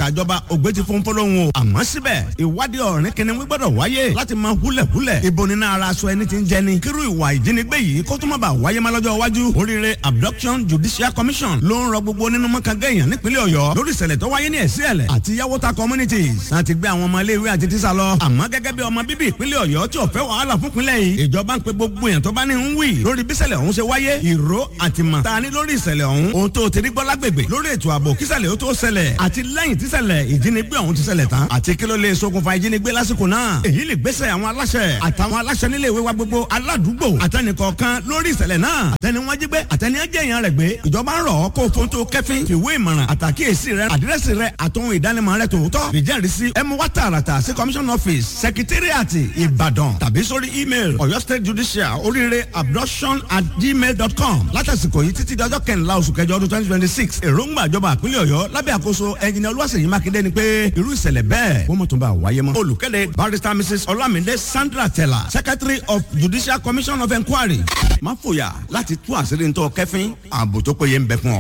ìjọba ògbé ti fún fọlọ́hún o àmọ́ síbẹ̀ ìwádìí ọ̀rìn kìnìún gbọ́dọ̀ wáyé láti máa húlẹ̀húlẹ̀ ibo nínú ara aṣọ ẹni tí ń jẹni kírú ìwà ìjínigbé yìí kó tó má bàa wáyé má lọ́jọ́ iwájú oríire abduction judicial commission ló ń rọ gbogbo nínú mọ́kàngá èèyàn nípínlẹ̀ ọ̀yọ́ lórí ìṣẹ̀lẹ̀ tó wáyé ní ẹ̀sí ẹ̀lẹ̀ àti yàwóta communities láti gbé àwọn ọmọ iléèwé àti tíṣà lọ àmọ́ gẹ́gẹ́ bí ọmọ bíbí ìpínlẹ̀ ọ̀yọ́ tí ò fẹ́ wàhálà fún ìpínlẹ̀ yìí ìjọba ń pe gbogbo èèyàn tó bá ní ń wì lórí bíṣẹ̀lẹ̀ ọ̀hún ṣe wáyé ìró àtìmọ̀ ta ni lórí ìṣẹ̀lẹ̀ ọ̀hún ohun tó ti rí gbọ́ lágbègbè lórí ètò ààbò kíṣẹ̀lẹ̀ ó tó ṣẹlẹ̀ àti lẹ́yìn tíṣẹ̀lẹ̀ ìjínigbé ọ̀hún ti ṣẹlẹ̀ tán àti kí ló lè ṣokùnfà ìjínigbé lásìkò náà èyí lè gbésẹ̀ àwọn aláṣẹ àtàwọn aláṣẹ nílé ìwé wa gbogbo aládùúgbò àtẹnìkọ̀ọ̀kan lórí ìṣẹ̀lẹ̀ náà àtẹni wọn jí gbé àtẹni ẹjẹ èèyàn rẹ̀ gbé ìjọba ń rọ̀ ọ́ kó fóun tó kẹ́fín fìwé ìmọ̀ràn àtàkíyèsí rẹ àdírẹ́sì rẹ àtòhun ìdánimọ̀ rẹ tòótọ́ ìjẹ́rìísí ẹ mú wá tààràtà sí commission office secretariat ìbàdàn tàbí sórí email ọ̀yọ́ state judicial oríire abduction at gmail dot com látàsìkò yìí títí dọjọ́ kẹrìnlá oṣù kẹjọ ọdún twenty twenty six èròǹgbà ìjọba àpínlẹ̀ ọ̀yọ́ lábẹ́ àkóso ẹnjìnìá olúwaṣèyí mákindé ni pé irú ìṣẹ̀lẹ̀ bẹ́ẹ̀ kó mọ̀ tó bá wáyé mọ́. olùkéde barrister mrs olamide sandra tella secretary of judicial commission of inquiry má fòyà láti tú àṣírí ntọ́ kẹfín ààbò tó péye ń bẹ fún ọ.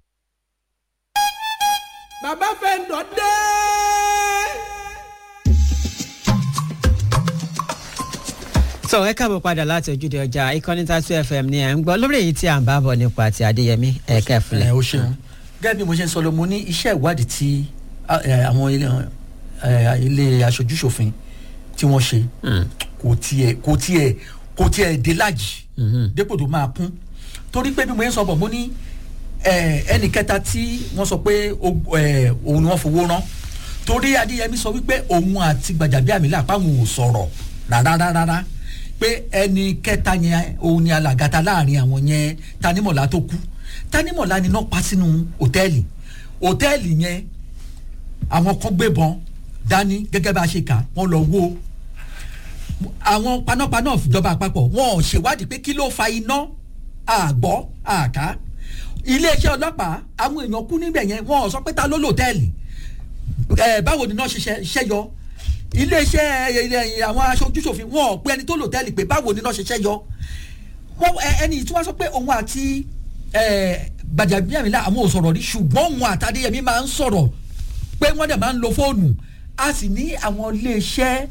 bàbá fẹ́ ń dọ̀ dé. so ẹ káàbọ̀ padà láti ojúde ọjà ìkànnì tatu fm ni ẹ̀ ń gbọ́ lórí èyí tí à ń bá bọ̀ nípa ti adéyẹmí ẹ̀ka ìfúnlẹ̀. ẹ o ṣeun gẹ́gẹ́ bí mo ṣe ń sọ lọ mo ní iṣẹ́ ìwádìí tí ẹ, àwọn ilé ẹ, ilé aṣojúṣòfin tí wọ́n ṣe kò tiẹ̀ kò tiẹ̀ kò tiẹ̀ dé lájì dépò tó máa kún torí pé bí mo yẹn sọ bọ̀ mo ní ẹ, ẹnì kẹta tí wọ́n sọ pé o- ẹ, òun ni wọ́n fowó rán torí adéyẹmí sọ wípé òun àti gbàjàbíàmílà pàwọn ò sọ̀rọ̀ rárá rárá pé ẹni kẹta yẹn òun ni alàgàtà láàrin àwọn yẹn tanimọ̀lá tó kú tanimọ̀lá ni náà pa sínú òtẹ́ẹ̀lì òtẹ́ẹ̀lì yẹn àwọn kan gbébọn dání gẹ́gẹ́ bá a ṣe kà wọ́n lọ wó àwọn panápaná ìjọba àpapọ̀ wọn ò ṣèwádìí pé kí ló fa iná àgbọ́ àká iléeṣẹ́ ọlọ́pàá àwọn èèyàn kú níbẹ̀ yẹn wọn ò sọ pé ta ló lòtẹ́ẹ̀lì ẹ báwo ni náà ṣiṣẹ́ ṣẹ́yọ iléeṣẹ́ ilẹ̀ àwọn aṣojúṣòfin wọn ò pé ẹni tó lòtẹ́ẹ̀lì pé báwo ni náà ṣiṣẹ́ yọ wọn ẹ- ẹni tí wọ́n sọ pé òun àti ẹ, Gbajabiamila àwọn ò sọ̀rọ̀ rí ṣùgbọ́n òun àtàdéyẹmí máa ń sọ̀rọ̀ pé wọ́n dẹ̀ máa ń lo fóònù a sì ní àwọn iléeṣẹ́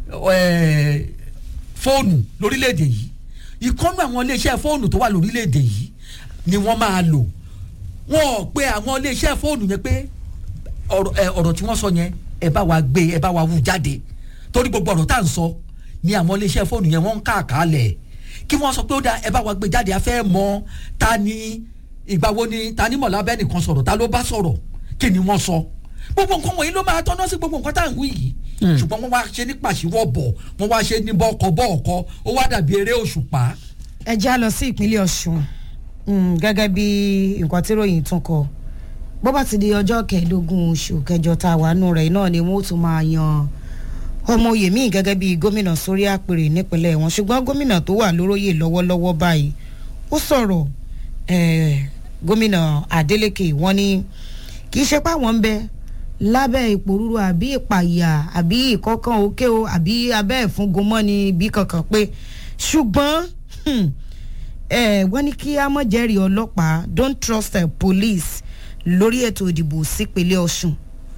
ẹ, fóònù lórílẹ̀‐èdè yìí ìkọ́nù àwọn iléeṣẹ́ fóònù tó wà lórílẹ̀‐èdè yìí ni wọ́n máa lò wọn ò pe àwọn iléeṣẹ́ fóònù yẹn pé ọ̀rọ̀ ẹ, ọ̀rọ̀ tí wọ́n sọ yẹn ẹ bá wa gbé ẹ bá wa wú jáde torí gbogbo ọ̀rọ̀ tá à ń sọ ni àwọn iléeṣẹ́ fóònù yẹn wọ́n ń káàkálẹ̀ kí wọ́n sọ pé ó dá ẹ bá wa gbé jáde a fẹ́ mọ ta ni ìgbà wo ni ta ni mọ̀lá bẹ́ẹ̀ nìkan sọ̀rọ̀ ta ló bá sọ̀rọ̀ kí ni wọ́n sọ gbogbo nǹkan wọ̀nyí ló máa tọ́nà sí gbogbo nǹkan tá à ń wí yìí ṣùgbọ́n wọ́n wá ṣe ní pàṣíwọ̀ bọ̀ wọ́n wá ṣe ní bọ́ọ̀kọ bọ́ọ̀kọ ó wá dàbí eré òṣùpá ẹ já lọ sí ìpínlẹ̀ ọ̀ṣun Mm, gẹ́gẹ́ bí nǹkan tí ròyìn tún kọ bó bá ti di ọjọ́ kẹẹ̀ẹ́dógún oṣù kẹjọ tá a wà nù rẹ̀ náà ni wọ́n ó tún máa yan ọmọ oyè míì gẹ́gẹ́ bí gómìnà sórí àpèrè nípínlẹ̀ wọn ṣùgbọ́n gómìnà tó wà lóróyè lọ́wọ́lọ́wọ́ báyìí ó sọ̀rọ̀ eh, gómìnà adeleke wọ́n ní kì í ṣe pé àwọn ń bẹ lábẹ́ ìpòrúru àbí ìpàyà àbí ìkọ́kàn òkè o àbí abẹ́ ìfúngunmọ́ni bí kankan pé ṣùgbọ́n hmm, eh, wọ́n ní kí a mọ̀ jẹ́rìí ọlọ́pàá don't trust the police lórí ètò ìdìbò sípínlẹ̀ ọ̀ṣun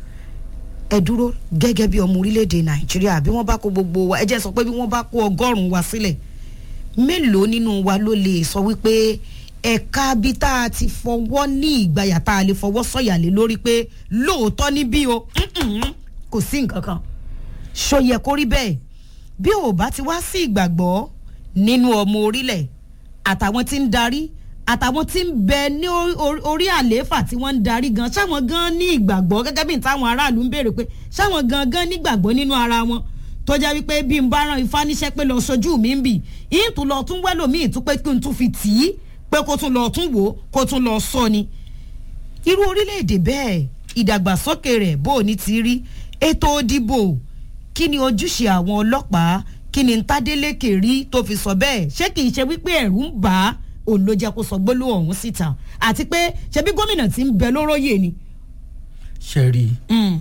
ẹ dúró gẹ́gẹ́ bí ọmọ orílẹ̀-èdè nàìjíríà bí wọ́n bá kó gbogbo wa ẹ jẹ́ sọ pé bí wọ́n bá kó ọgọ́rùn-ún wa sílẹ̀ mélòó nínú wa ló lè sọ wípé ẹ̀ka bí tá a ti fọwọ́ ní ìgbàyà tá a lè fọwọ́ sọ̀yà lé lórí pé lóòótọ́ ní bí o mm-mm, kò sí nǹkan kan ṣó yẹ kó rí bẹ́ẹ̀ bí ò bá ti wá sí ìgbàgbọ́ nínú ọmọ orílẹ̀ àtàwọn tí ń darí àtàwọn tí ń bẹ ní orí- orí- orí àlééfà tí wọ́n ń darí gan ṣáwọn gan ní ìgbàgbọ́ gẹ́gẹ́ bí táwọn aráàlú ń béèrè pé ṣáwọn gan gan nígbàgbọ́ nínú ara wọn tó jẹ́ wípé bí n bá rán ifá níṣẹ́ pé lọ sojú mi ń bì yín tún lọ tún wẹ́lòmíì tún pé kí n tún fi tì í pé kó tún lọ tún wò ó kó tún lọ sọ ni irú orílẹ̀-èdè bẹ́ẹ̀ ìdàgbàsókè rẹ̀ bó o ní ti rí ètò òdìbò kí ni ojúṣe àwọn ọlọ́pàá kí ni ntádélékè rí tó fi sọ bẹ́ẹ̀ ṣé kì í ṣe wípé ẹ̀rù ń bà á òun ló jẹ́ kó sọ gbólóhùn ọ̀hún síta àti pé ṣebí gómìnà tí ń bẹ lóróyè ni. ṣe rí i Mm.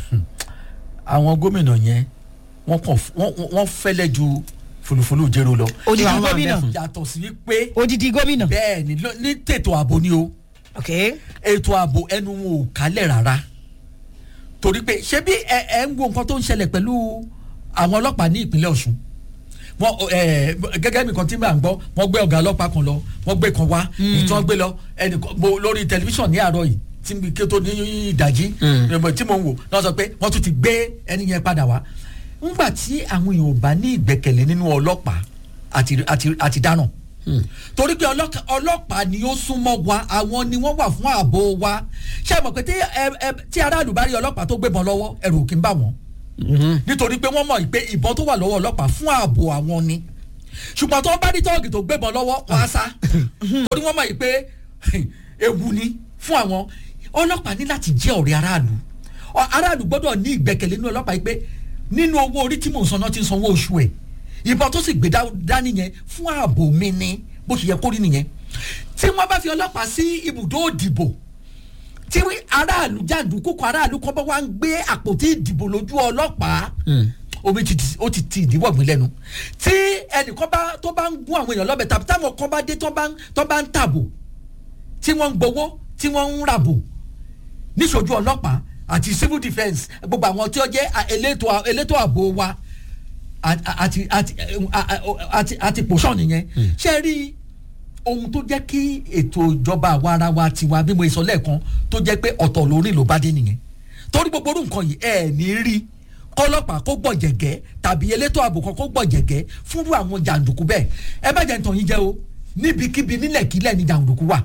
àwọn gómìnà yẹn wọ́n kàn f- wọ́n- wọ́n- wọ́n fẹ́lẹ́ ju fulufulu jẹ́rọ lọ. odidi àwọn gómìnà àbẹ̀fún. yàtọ̀ sí wípé odidi gómìnà. bẹ́ẹ̀ ni ló- ní tètò ààbò ni o ok ètò ààbò ẹnu wọn ò kálẹ̀ rárá torí pé ṣé bí ẹ ẹ ń wo nǹkan tó ń ṣẹlẹ̀ pẹ̀lú àwọn ọlọ́pàá ní ìpínlẹ̀ ọ̀ṣun wọn ẹ gẹ́gẹ́ bí nǹkan tí màá gbọ́ wọ́n gbé ọ̀gá ọlọ́pàá kan lọ wọ́n gbé kan wá èyí tí wọ́n gbé lọ ẹnìkan mo lórí tẹlifíṣàn ní àárọ̀ yìí tí mi kí ó tó ní ìdajì tí mo ń wò náà sọ pé wọ́n tún ti gbé ẹni yẹn padà wá ńgbà tí àwọn èèyàn ò bá ní ìgbẹ́kẹ̀lé nínú ọlọ́pàá àti àti àti dáràn torí pé ọlọ́ka- ọlọ́pàá ni ó súnmọ́ wa àwọn ni wọ́n wà fún ààbò wa ṣé ẹ mọ̀ pé tí ẹ- ẹ- tí aráàlú bá rí ọlọ́pàá tó gbébọn lọ́wọ́ ẹ̀rù ò kí ń bà wọ́n nítorí pé wọ́n mọ̀ pé ìbọn tó wà lọ́wọ́ ọlọ́pàá fún ààbò àwọn ni ṣùgbọ́n tó bá rí tọ́ọ̀gì tó gbébọn lọ́wọ́ wọ́n á sá torí wọ́n mọ̀ pé ewu ni fún àwọn ọlọ́pàá ní láti jẹ́ ọ̀rẹ́ aráàlú Ọ- aráàlú gbọ́dọ̀ ní ìgbẹ́kẹ̀lé nínú ọlọ́pàá yìí pé nínú owó orí tí mò ń san náà ti ń sanwó oṣù ẹ̀ ìbọn tó sì gbé dá- dání yẹn fún ààbò mi ni bó ṣe yẹ kó rí nìyẹn tí wọ́n bá fi ọlọ́pàá sí ibùdó òdìbò tí aráàlú jàǹdùkú kan aráàlú kan bá wá ń gbé àpótí ìdìbò lójú ọlọ́pàá omi ti ti- ó ti ti ìdíwọ̀ gbin lẹ́nu tí ẹnìkan bá tó bá ń gún àwọn èèyàn lọ́bẹ̀ tàbí táwọn kan bá dé tó bá ń tó bá ń tàbò tí wọ́n ń gbowó tí wọ́n ń ràbò níṣojú ọlọ́pàá àti civil defence gbogbo àwọn tí ó jẹ́ a- elétò a- elétò ààbò wa a- a- àti àti a- a- àti àti pòṣán nìyẹn ṣe rí ohun tó jẹ́ kí ètò ìjọba àwa ara wa tiwa bí mo sọ lẹ́ẹ̀kan tó jẹ́ pé ọ̀tọ̀ lórí ló bá dé nìyẹn torí gbogbo orú nǹkan yìí ẹ̀ ní rí kọlọ́pàá kó gbọ̀jẹ̀gẹ́ tàbí elétò ààbò kan kó gbọ̀jẹ̀gẹ́ fúnrú àwọn jàǹdùkú bẹ́ẹ̀ ẹ bá jẹ́ ntàn yín jẹ́ o níbikíbi nílẹ̀kílẹ̀ ni jàǹdùkú wà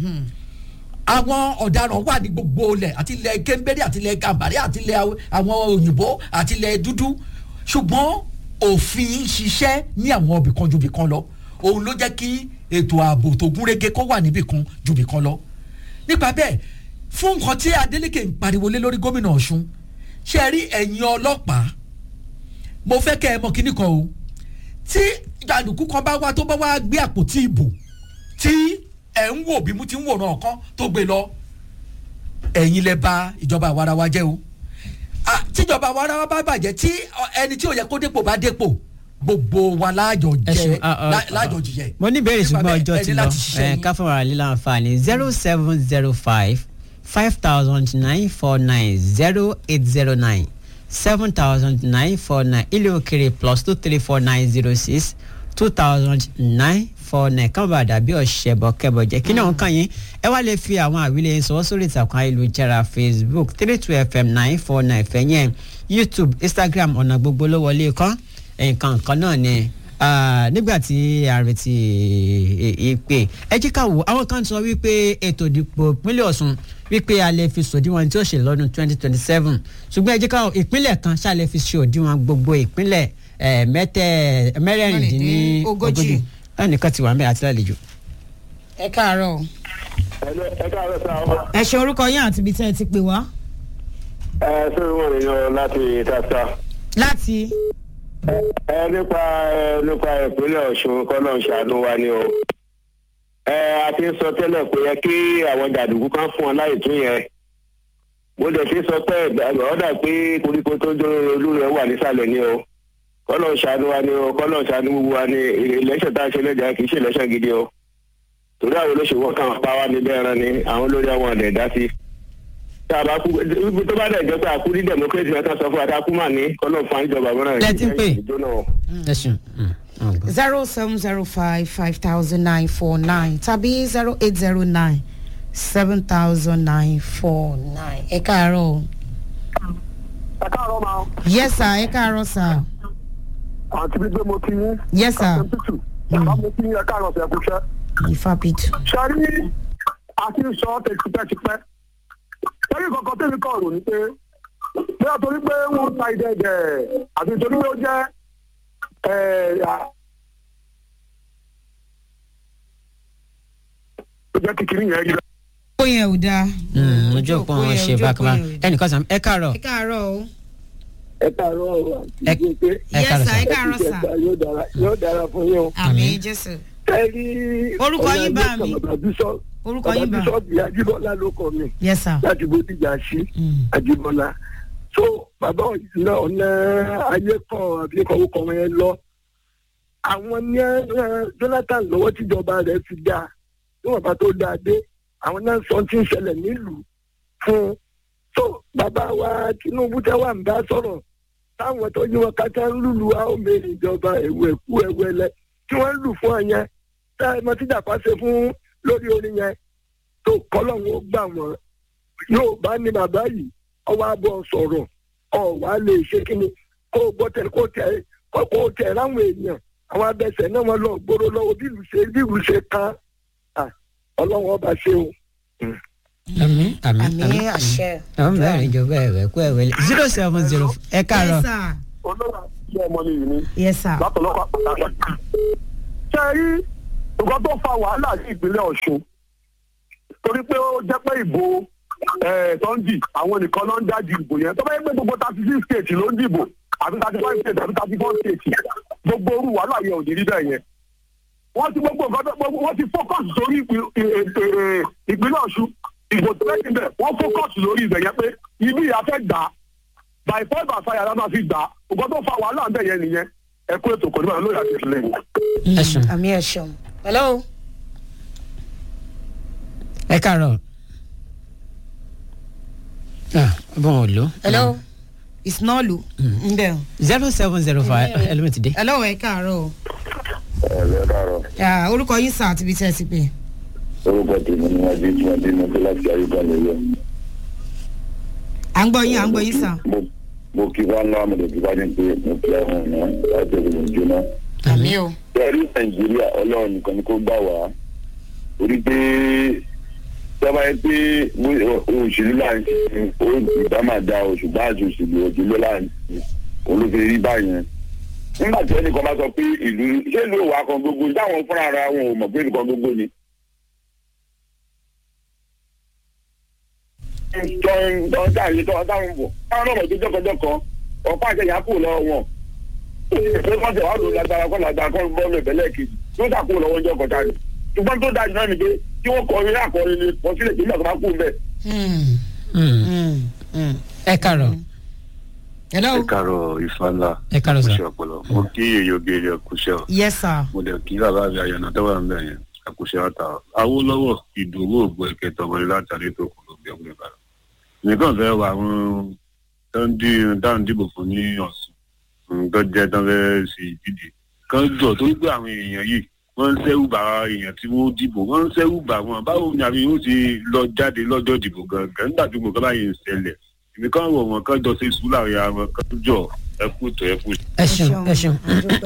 àwọn ọ̀daràn wà ní gbogbo ilẹ̀ àti ilẹ̀ kéńbérì àti ilẹ̀ gàmbàrí àti ilẹ̀ aw- àwọn òyìnbó àti ilẹ̀ dúdú ṣùgbọ́n òfin ń ṣiṣẹ́ ní àwọn ibìkan ju ibìkan lọ òun ló jẹ́ kí ètò ààbò tó gúnrégé kó wà níbìkan ju ibìkan lọ nípa bẹ́ẹ̀ fún nǹkan tí Adeleke ń pariwo lé lórí gómìnà Ọ̀ṣun ṣe é rí ẹ̀yin ọlọ́pàá mo fẹ́ kẹ́ ẹ mọ kíní kan o tí jàǹdùkú kan bá wá tó bá wá gbé àpótí ìbò tí ẹ̀ ń wò bí mo ti ń wòran ọ̀kan tó gbé lọ ẹ̀yin lẹ bà ìjọba àwarawa jẹ́ o Ah, tíjọba àwarawa bá bàjẹ́ tí ọ, ẹni tí ò yẹ kó dépò bá dépò gbogbo wa láàjọ ẹ jẹ ṣeun ah, ah, lá- ah, láàjọ jìyẹ. mo ní ìbéèrè Nípa ṣùgbọ́n bẹ́ẹ̀, ọjọ́ ẹ ti ní lọ láti ṣiṣẹ́ ẹ yín. ká fún ara lílà àǹfààní zero seven zero five five thousand nine four nine zero eight zero nine seven thousand nine four nine ilé òkèrè plus two three four nine zero six two thousand nine four nine kàn bá dàbí ọ̀ṣẹ̀bọ̀ kẹbọ̀ jẹ́ kí náà kàn yín ẹ wá lè fi àwọn àwílé yín sọwọ́ sórí ìtàkùn ayélujára facebook three two fm nine four nine fẹ̀yìn youtube instagram ọ̀nà gbogbo ló wọlé kán nǹkan kan náà ni Ah, nígbà tí a retí ìpè ẹ jẹ́ ká wò àwọn kan sọ wípé ètò ìdìbò ìpínlẹ̀ Ọ̀ṣun wípé a lè fi sòdiwọ̀n tí ó ṣe lọ́dún twenty twenty seven ṣùgbọ́n ẹ jẹ́ ká wò ìpínlẹ̀ kan ṣáà lè fi ṣe òdiwọ̀n gbogbo ìpínlẹ̀ eh, mẹ́tẹ̀ mẹ́rẹ̀ẹ̀rìndínlógójì Ogójì. ẹnìkan ti wà mẹ́ àti lálejò. ẹ káàárọ̀ o. ẹ káàárọ̀ sá ọ. ẹ ṣe orúkọ yín àti ibi tẹ́ ẹ ti pè wá. ẹ ṣé wọn lè yan láti tata. láti ẹ nípa ẹ nípa ìpínlẹ̀ ọ̀ṣun kọ́nà ṣàánú wa ni o. ẹ a ti ń sọ tẹ́lẹ̀ pé yẹ kí àwọn jàdùkú kan fún wọn láì tún yẹn. mo dẹ̀ ti sọ pé ọ̀dà pé koríko tó ń jó olú rẹ̀ wà nísàlẹ̀ ni o. kọ́nà ṣàánú wa ni o kọ́nà ṣàánú gbogbo wa ni ìlẹ́sẹ̀ tá a ṣe lẹ́jà kì í ṣe ìlẹ́sẹ̀ gidi o. torí àwọn olóṣèlú wọn kàn pa wá níbẹ̀ ẹran ni àwọn olórí àwọn ọ̀dẹ̀ dá sí tá a bá kú ibi tó bá dẹ̀ jẹ́ pé àkú ní democracy náà kan sọ fún wa tá a kú mà ní kọ́nà fún àjọba mọ́ra Lẹ́tí ń pè. ìjóná o. ẹ ṣeun. Mm, mm, good. zero seven zero five five thousand nine four nine tàbí zero eight zero nine seven thousand nine four nine. ẹ káàárọ̀ o. ẹ káàárọ̀ máa yes sir ẹ káàárọ̀ sir. àǹtí bí gbé mo ti yín. yes sir. tútù bàbá mo ti yín ẹ káàárọ̀ fẹ́ kúṣẹ́. ìfàpìtù. sẹ́rí àti sọ ọ́ tipẹ́tipẹ́ sẹ́rí kankan tẹ́mi kàn rò ní pé bóyá torí pé wọ́n ta ìdẹ́gẹ̀ àti torí pé ó jẹ́ ẹ̀ à- ó jẹ́ kékeré yẹn rí ó yẹn ò dáa. Mm, ojú òpó wọn ṣe bákan ẹnìkan sàn ẹ káàárọ̀ ẹ káàárọ̀ o. ẹ káàárọ̀ ẹ ẹ yes káàárọ̀ sir ẹ sàn. káàárọ̀ sir. yóò dára yóò dára fún yín o. àmì jésù. ẹ rí Orúkọ yín bá mi. bàbá bísọ̀ orúkọ yín bá. bàbá bísọ̀ bíi ajíbọ́lá ló kọ mi yes sir. láti bódìjà sí Mm. ajíbọ́lá so bàbá ọ̀nà ọ̀nà ayé kan àbí kọ̀wé kan yẹn lọ àwọn ní ẹ, Jonathan lọ́wọ́ tíjọba rẹ̀ fi dá níwọ̀n bá tó dáa dé àwọn náà sọ tí ń ṣẹlẹ̀ nílùú fún so bàbá wa tinubu tẹ wà ń bá sọ̀rọ̀ táwọn tó yí wọn kátà ń lùlù àwọn mẹ́rin ìjọba ẹ̀wù ẹ̀kú ẹ̀wù ẹ̀lẹ́ tí wọ́n ń lù fún ọ yẹn tá ẹ mọ tíjà pa ṣe fún lórí orin yẹn tó kọ́lọ́hún ó gbà wọ́n yóò bá ní bàbá yìí ọwọ́ abọ́ sọ̀rọ̀ ọ̀wá lè ṣe kíni kó o gbọ́ tẹ̀ kó tẹ̀ kó o tẹ̀ láwọn èèyàn àwọn abẹsẹ̀ náà wọ́n lọ gbóró lọ́wọ́ bí ìlú ṣe bí ìlú ṣe ká ọlọ́run ọba ṣe o. àmì àmì àmì àṣẹ. àwọn mẹ́rin ìjọba ẹ̀wẹ̀ kú ẹ̀wẹ̀ zero seven zero ẹ káàárọ̀ yes sir olóòwò àti ọmọ mi yìí ni yes sir. látọlọ́pàá pàtàkì. ṣé ẹ rí nǹkan tó fa wàhálà ní ìpínlẹ̀ ọ̀ṣun torí pé ó jẹ́ pé ìbò tọ́ndì àwọn nìkan ló ń dájú ìbò yẹn tó bá yẹ pé gbogbo thirty six states ló ń dìbò àbí thirty five states àbí thirty four states gbogbo orú wàhálà yẹn ò ní rí bẹ́ẹ̀ yẹn. wọ́n ti gbogbo nǹkan tó gbogbo wọ́n ti focus sórí ìpín- ì- ì- ìpínlẹ̀ ọ̀ṣun ìbò tó lẹ́yìn bẹ̀ wọ́n focus lórí ibẹ̀ yẹn pé ibi ìyá fẹ́ gbà á by four by five la máa fi gbà á nǹkan tó fa wàhálà ń bẹ̀ yẹn nìyẹn ẹ kó ètò kò ní bàa lóye àti ìfìlẹ̀ yìí. ẹ sùn àmì ẹ̀ ṣeun. hello. ẹ káàárọ̀ ah bọ́n ò lò. hello. ìsinọ́ọ̀lù. ń bẹ̀ o. zero seven zero five ẹlẹ́mìí ti dé. hello ẹ káàárọ̀ o. ẹ lẹ́ dàrọ̀ Ah, orúkọ yín sà àti ibi tí ẹ ti pè. orúkọ tèmi ni wọ́n dín tí wọ́n dín mọ́tò láti ayélujára lóye. à ń gbọ́ yín à ń gbọ́ yín sà. mo mo kí wọn náà mo lè fi wá ní pé mo fi ẹhùn náà láti ẹgbẹ́ mi jóná. àmì o. bẹ́ẹ̀rí nàìjíríà ọlọ́run nìkan ni kó gbà wá orí pé sábà yẹn pé òṣèlú là ń ṣe ó ìgbà máa da oṣù bá àti òṣèlú òjòló là ń ṣe olófin rí báyẹn nígbà tí ẹnìkan bá sọ pé ìlú ṣé ìlú òwà kan gbogbo ní táwọn fúnra ara wọn ò mọ̀ pé nìkan gbogbo ni. tọ́ tọ́ táyé tọ́ táwọn bọ̀ táwọn náà mọ̀ tó jọ́kọ̀jọ́kọ̀ ọ̀pá àṣẹyà kù lọ́wọ́ wọn pé wọ́n tẹ̀ wá lò lágbára kọ́ lágbára kọ́ bọ́ọ̀lù ìbẹ̀lẹ̀ kejì tó dà kó lọ́wọ́ ọjọ́ kọjá ni ṣùgbọ́n tó dájú náà ni pé kí wọ́n kọ orin àkọrin ni kọ sílẹ̀ ìpínlẹ̀ tó bá kú bẹ́ẹ̀. ẹ káàárọ̀ hello. ẹ káàárọ̀ ìfàlà ẹ káàárọ̀ sà. kùsẹ ọpọlọ mo kí èyí obìnrin ẹkùsẹ ọ yes sir. mo dẹ kí bàbá mi àyànà tó wà ń bẹ yẹn ẹkùsẹ ọta awolowo ìdòwò ògbó ẹkẹtọ ọmọdé látàrí tó kù ló gbé ọgbẹ bàrà nìkan fẹ́ wà àwọn tó ń dí dáhùn dìbò fún ní ọ̀sùn nǹkan jẹ́ tó ń fẹ́ sí ìdíje kan jọ tó ń gbé àwọn èèyàn yìí wọ́n ń sẹ́wù bá èèyàn tí wọ́n dìbò wọ́n ń sẹ́wù bá wọn báwo ni àmì yóò ti lọ jáde lọ́jọ́ ìdìbò gangan nígbà tí mo kọ́ báyìí ń ṣẹlẹ̀ èmi kan wọ̀ wọ́n kan jọ ṣe sùúrù àwọn èèyàn wọn kan jọ ẹkú tó ẹkú ẹ ṣeun ẹ ṣeun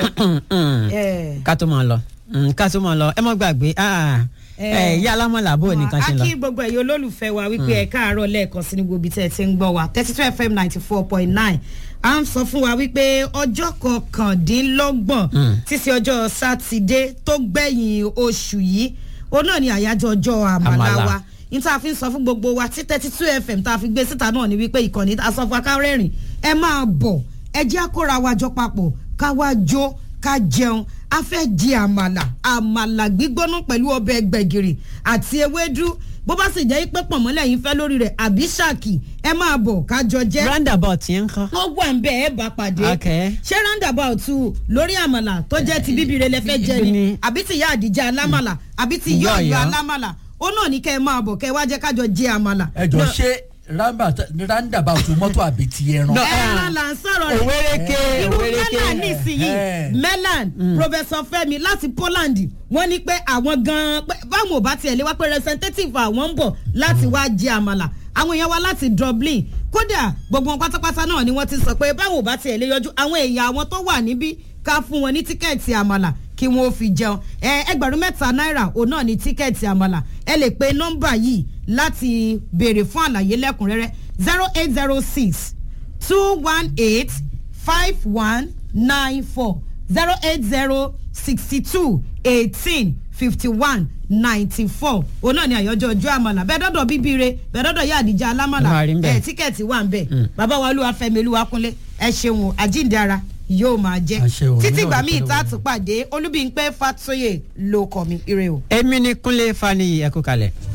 ẹ ká tó máa lọ Mm, ká tó máa lọ ẹ mọ gbàgbé ah, ẹ yí alámọ̀lá bó nìkan ṣe a lọ. kí gbogbo ẹ̀yin olólùfẹ́ wa wípé ẹ káàárọ̀ lẹ́ẹ̀kan sí ní gbogbo ibi tẹ́ ẹ ti ń gbọ́ wa thirty two fm ninety four point nine à ń sọ fún wa wípé ọjọ́ kọkàndínlọ́gbọ̀n títí ọjọ́ sátidé tó gbẹ̀yìn oṣù yìí òun náà ni àyájọ́ ọjọ́ àmàlà Àmàlà. wa ní tá a fi ń sọ fún gbogbo wa tí thirty two fm tá a fi gbé síta náà ni wípé ìkànnì asọ́fún akárẹ́rìn ẹ máa bọ̀ ẹ jẹ́ àkóra wa jọ papọ̀ ká wá jó ká jẹun a fẹ́ di àmàlà àmàlà gbígbóná pẹ̀lú ọbẹ̀ gbẹ̀gìrì àti ewédú bó bá sì jẹ́ pé pọ̀nmọ́lẹ̀ yín fẹ́ lórí rẹ̀ àbí ṣáàkì ẹ máa bọ̀ ká jọ jẹ́ roundabout yẹn ń kọ́. wọ́n wà ń bẹ̀ ẹ́ bá pàdé Okay. ṣé roundabout lórí àmàlà tó jẹ́ ti bíbí rẹ̀ lẹ́fẹ́ jẹ ni Ni. àbí ti ìyá àdìjẹ alámàlà àbí ti ìyá Ìyá ọ̀yọ́ Ọ̀yọ́. alámàlà ó náà ní kẹ́ ẹ máa bọ̀ kẹ́ ẹ wá jẹ́ kájọ jẹ àmàlà. ẹ jọ ṣé roundabout mọ́tò àbí ti ẹran. No. ẹran là ń sọ̀rọ̀ rẹ̀ òwérèké irú òwérèké. mẹ́là nísìnyí Eh. melan professor fẹmi láti poland wọ́n ní pé àwọn gan-an pé báwọn ò bá tiẹ̀ lé wá pé representative àwọn ń bọ̀ láti wá jẹ àmàlà àwọn èèyàn wa láti dublin kódà gbogbo wọn pátápátá náà ni wọ́n ti sọ pé báwọn ò bá tiẹ̀ lé yọjú àwọn èèyàn àwọn tó wà níbí ká fún wọn ní tíkẹ́ẹ̀tì àmàlà kí wọn ó fi jẹun ẹ ẹgbẹ̀rún mẹ́ta náírà òun náà ní tíkẹ́ẹ̀tì àmàlà ẹ lè pe nọ́mbà yìí láti béèrè fún àlàyé lẹ́kùnrẹ́rẹ́ zero eight zero six two one eight five one nine four zero eight zero sixty two eighteen fifty one ninety four òun náà ni àyọjọ ọjọ́ àmàlà bẹ́ẹ̀ dọ́dọ̀ bíbíire bẹ́ẹ̀ dọ́dọ̀ yá àdìjà alámàlà Máa rí ń bẹ̀. ẹ̀ tíkẹ́ẹ̀tì wà ń bẹ̀ bàbá wa olúwa fẹ́mi olúwa kúnlé ẹ ṣeun o, àjíǹde ara yóò máa jẹ́ Àṣẹ o, títí èmi náà ìgbà ní míì pẹ̀lú tá a òun. tún pàdé olúbíńpẹ́ fatoyè ló kọ́ mi ire o. èmi ni kúnlé fani ẹkú kalẹ̀.